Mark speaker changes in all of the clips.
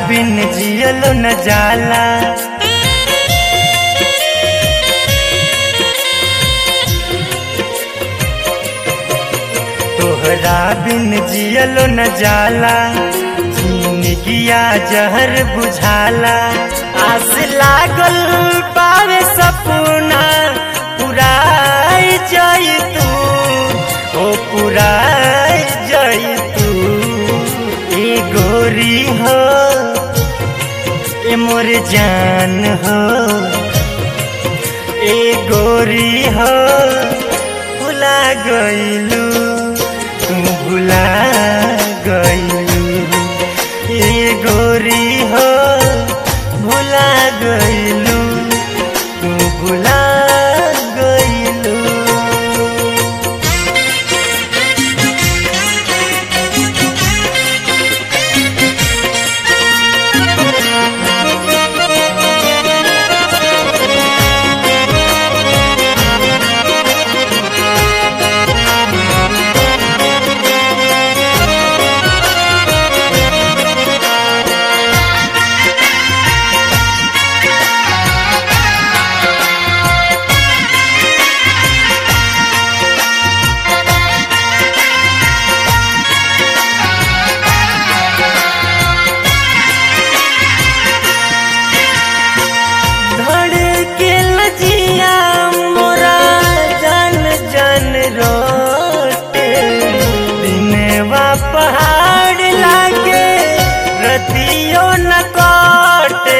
Speaker 1: बिन जियलो न जाला तोहरा बिन जियलो न जाला जिंदगिया जहर बुझाला आस लागल पावे सपना पुराई जाई तू ओ पुराई जाई तू ए गोरी हो ए मोर जान हो ए गोरी हो भुला गईलू तू भुला गईलू ए गोरी हो भुला गईलू तू भुला गईलू धड़के लजिया मोरा जन जन रोटे दिनवा पहाड़ लागे रतियो न काटे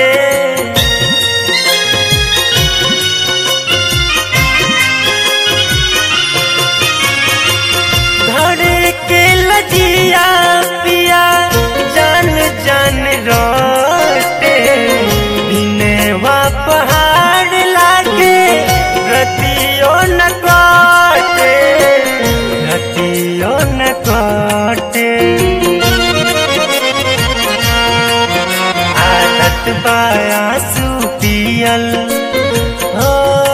Speaker 1: धड़के लजिया पिया जन जन रोटे दिनवा पहाड़ लागे रतियो न काटे रतियो न काटे आदत बायासु पियल हो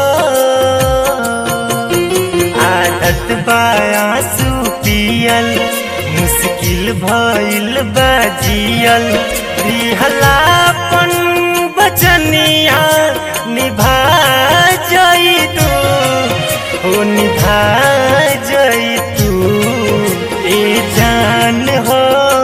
Speaker 1: आदत बायासु पियल मुश्किल भइल बाजियल रिहलापन बचनिया निभा जई तू हो निभा जई तू ए जान हो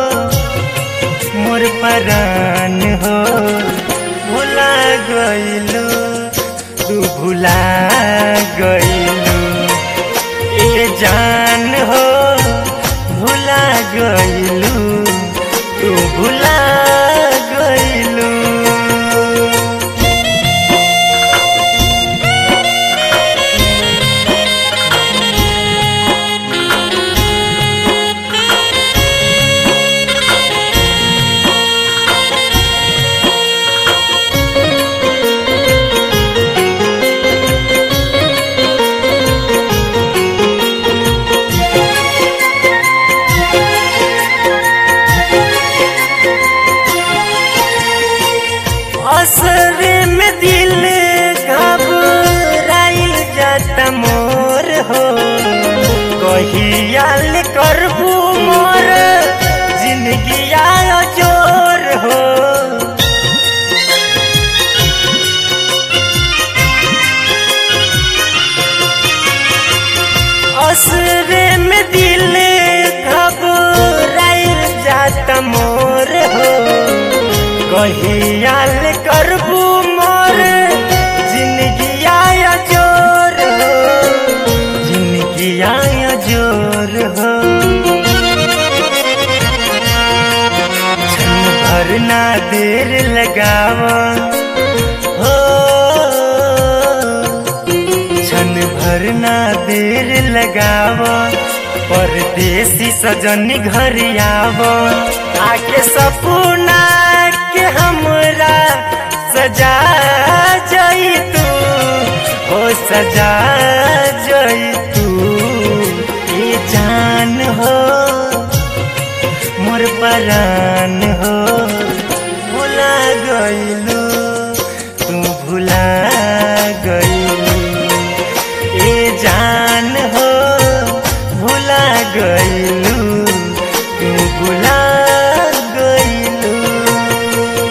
Speaker 1: मोर परान हो भुला गईलू तू भुला गईलू ए जान हो भुला गईलू तू भुला गईलू असरे में दिल घबराइल जाता मोर हो कहियाल करबू मोर जिंदगी आयो जोर हो असरे में दिल घबराइल जाता मोर हो कहियाल करबू मोर जिंदगी आया जोर हो जिंदगी आया जोर हो क्षण भर ना देर लगाव हो क्षण भर ना देर लगाव परदेसी सजन घर आव आके सपना के हमरा सजा जई तू हो सजा जई तू ए जान हो मोर परान हो भुला गईलू तू भुला गईलू ए जान हो भुला गईलू तू भुला गईलू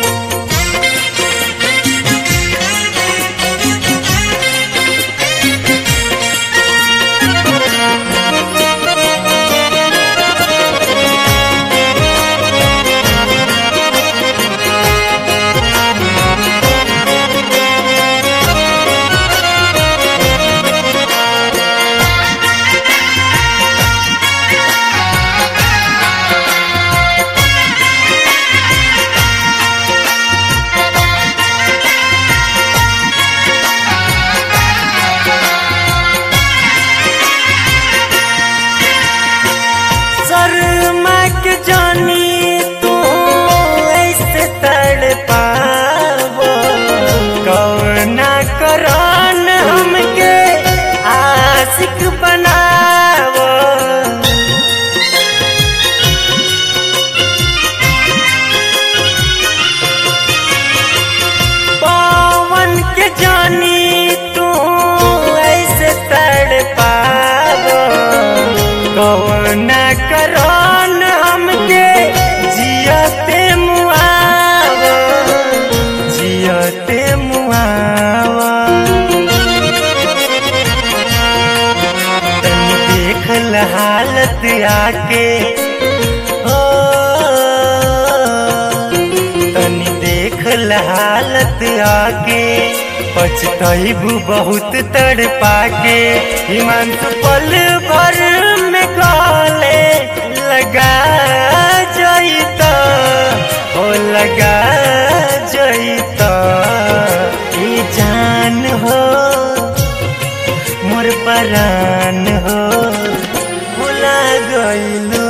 Speaker 1: के जानी तू ऐसे तड़ पावो कौना करन हमके जियते मुआवो जियते मुआवो तनी देख ल हालत आके ओ तनी देख ल हालत आके पछतैबू बहुत तड़ पाके हिमांशु पल भर में गले लगा जईता ओ लगा जईता ई जान हो मोर परान हो भुला गइलू